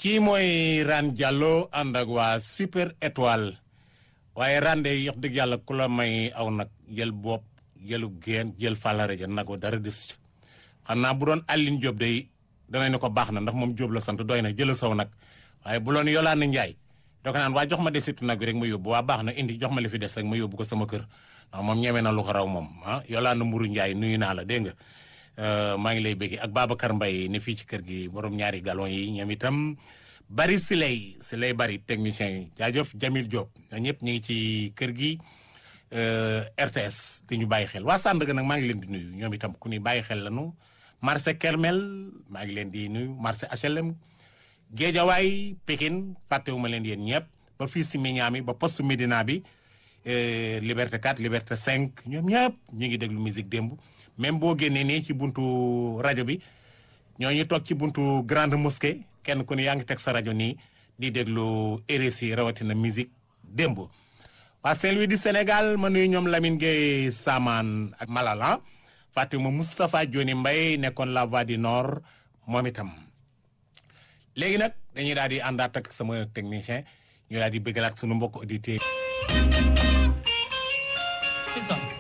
kii mooy Rane Diallo ànd ak waa super étoile waaye Rane de yox dëgg yàlla ku la may aw nag jël bopp jëlu geen jël fàllare ja nagoo dara des xam naa bu doon Aline Diop day danañ ne ko baax na ndax moom Diop la sant doy na jëla saw nag waaye bu loon Yolande Ndiaye doo ko naan waa jox ma desitu nag bi rek ma yóbbu waa baax na indi jox ma li fi des rek ma yóbbu ko sama kër ndax moom ñeme na lu ko raw moom ah Yolande Mburu Ndiaye nuyu naa la dégg nga maa ngi lay bëgg ak Babacar Mbaye ne fii ci kër gi borom ñaari galon yi ñoom itam bari si lay si lay bari technicien yi jaajëf Jamil Diop ñëpp ñu ngi ci kër gi RTS di ñu bàyyi xel waa Sandaga nag maa ngi leen di nuyu ñoom itam ku ni bàyyi xel lañu marché Kermel maa ngi leen di nuyu marché HLM Géejawaay Pikine fàttewuma leen yéen ñëpp ba fii si Mignane ba poste Médina bi Liberté 4 Liberté 5 ñoom ñëpp ñu ngi déglu musique démb même boo génnee nii ci buntu rajo bi ñooñu toog ci buntu grande mosquée kenn ku ne yaa ngi teg sa rajo nii di déglu RSI rawatina musique démb. waa Saint-Louis du Sénégal ma nuyu ñoom Lamine Gueye Saman ak Malala Fatima Moustapha Dioni Mbaye nekkoon la voix du nord moom itam. léegi nag dañuy daal di àndaat ak sama technicien ñu daal di bëggalaat sunu mbokk auditeurs C'est ça.